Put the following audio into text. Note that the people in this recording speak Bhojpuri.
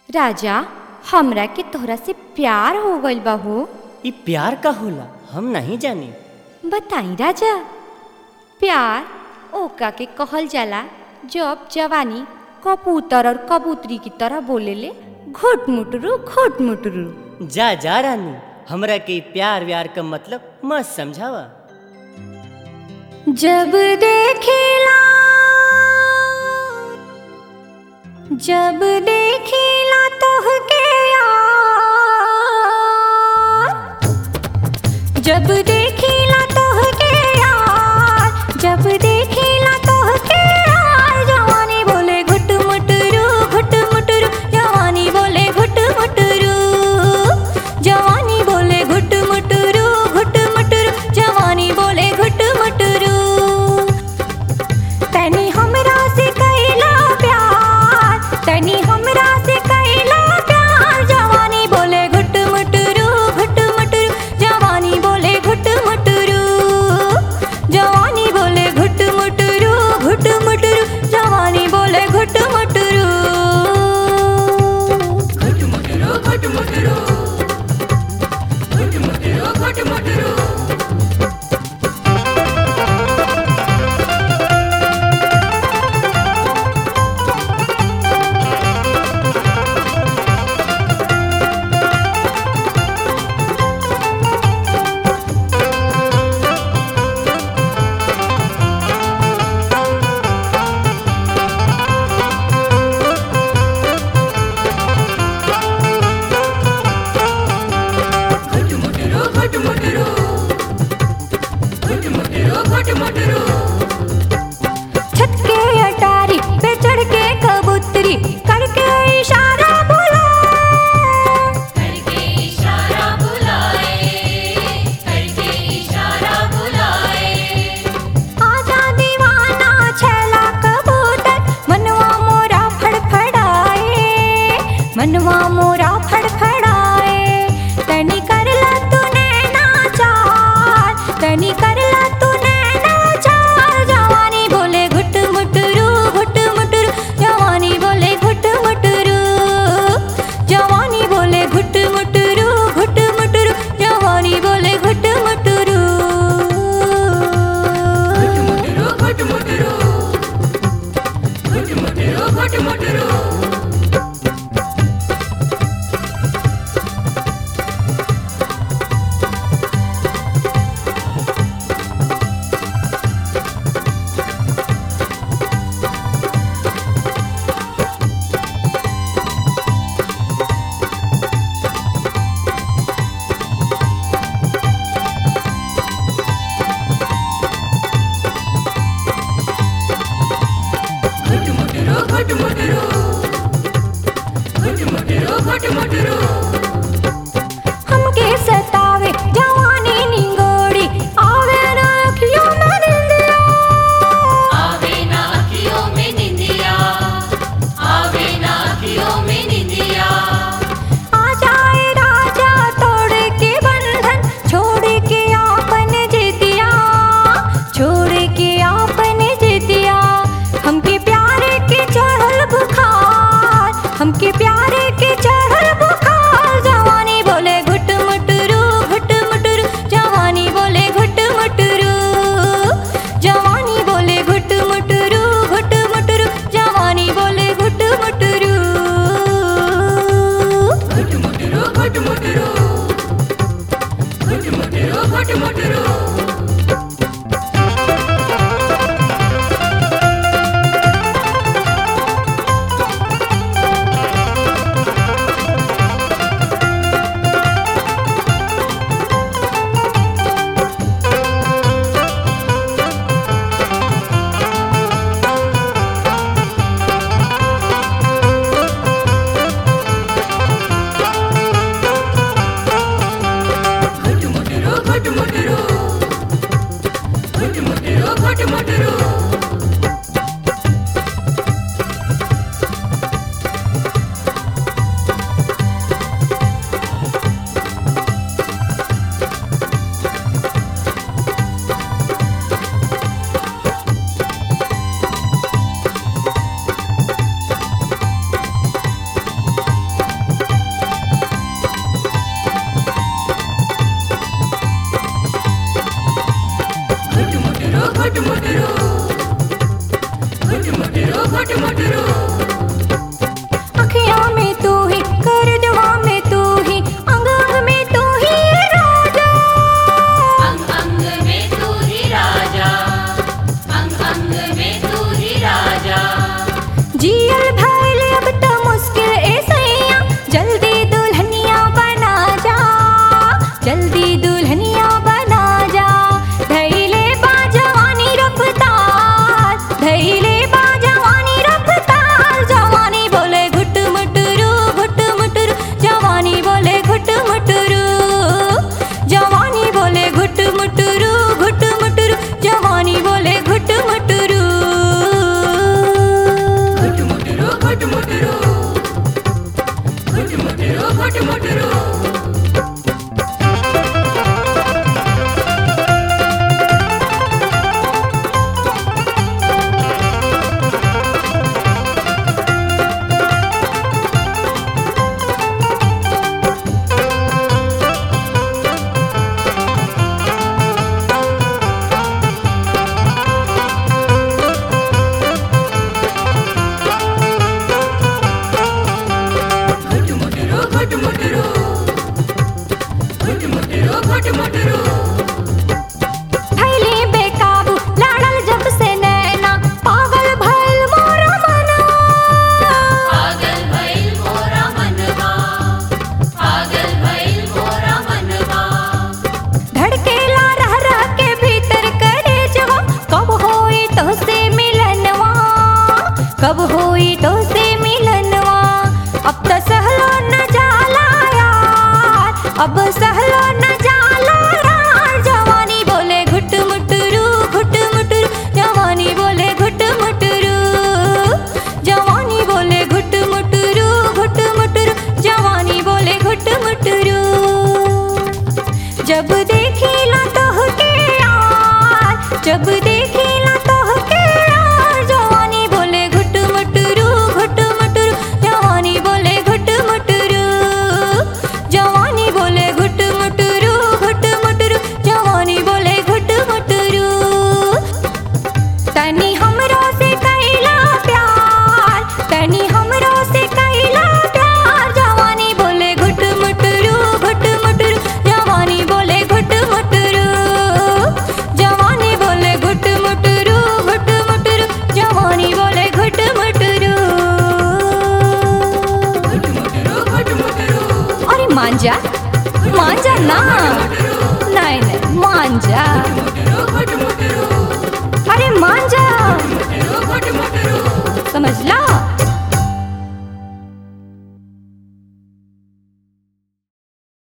राजा हमरा के तोहरा से प्यार हो गइल बा हो ई प्यार का होला हम नहीं जानी बताई राजा प्यार ओका के कहल जाला जब जवानी कबूतर और कबूतरी की तरह बोलेले घुट मुटरू घुट मुटरू जा जा रानी हमरा के ई प्यार व्यार का मतलब मत समझावा जब देखिला जब देखिला तोहके यार जब देखिला तोहके यार जब देखिला तोहके यार जवानी बोले घुट मुटरू घुट मुटरू जवानी बोले घुट मुटरू जवानी बोले घुट मुटरू घुट मुटरू जवानी बोले घुट मुटरू तनी हमरा से कैला प्यार तनी हमरा से कैला प्यार जवानी बोले घुट मुटरू घुट मुटरू जवानी बोले घुट मुटरू जवानी बोले घुट मुटरू घुट मुटरू जवानी बोले घुट मुटरू घुट मुटरू घुट मुटरू घुट मुटरू घुट मुटरू छत के अटारी पे चढ़ के कबूतरी करके इशारा बोला करके इशारा बुलाए करके इशारा बुलाए आजा दीवाना छैला कबूतर मनवा मोरा फड़फड़ाए मनवा मोरा फड़फड़ाए तनी करला तूने नाचार तनी करला तूने नाचार जवानी बोले घुट मुटरू घुट मुटरू जवानी बोले घुट मुटरू जवानी बोले घुट मुटरू घुट मुटरू जवानी बोले घुट मुटरू घुट मुटरू घुट मुटरू घुट मुटरू हमके सतावे जवानी निंगोड़ी आवे ना अखियों में निंदिया आवे ना अखियों में निंदिया आवे ना अखियों में निंदिया आ जाए राजा तोड़ के बंधन छोड़ के आपन जितिया छोड़ के आपन जितिया हमके प्यारे के चढ़ल बुखार हमके प्यारे के चढ़ल बुखार जवानी बोले घुट मुटरू घुट मुटरू जवानी बोले घुट मुटरू जवानी बोले घुट मुटरू घुट मुटरू जवानी बोले घुट मुटरू घुट मुटरू घुट मुटरू घुट मुटरू घुट मुटरू मुटरू घुट मुटरू घुट मुटरू घुट मुटरू घुट मुटरू थैली बेकाबू लाड़ल जब से नैना पागल भइल मोरा मना पागल भइल मोरा मनवा पागल भइल मोरा मनवा धड़केला रह रह के भीतर करे जवा कब होई तो से मिलनवा कब होई तो से मिलनवा अब तो सहलो न जाला यार अब सहलो न जाला यार जवानी बोले घुट मुटरू घुट मुटरू जवानी बोले घुट मुटरू जवानी बोले घुट मुटरू घुट मुटरू जवानी बोले घुट मुटरू जब देखिला तोहके यार जब देखिला तोहके यार जवानी बोले घुट मुटरू घुट मुटरू जवानी बोले घुट मुटरू जवानी बोले घुट मुटरू घुट मुटरू जवानी बोले घुट मुटरू तनी हमरो से कैला प्यार तनी हमरो से कैला प्यार जवानी बोले घुट मुटरू घुट मुटरू जवानी बोले घुट मुटरू जवानी बोले घुट मुटरू घुट मुटरू जवानी बोले घुट मुटरू घुट मुटरू घुट मुटरू अरे मांजा मांजा ना नहीं नहीं मांजा मुटरू घुट मुटरू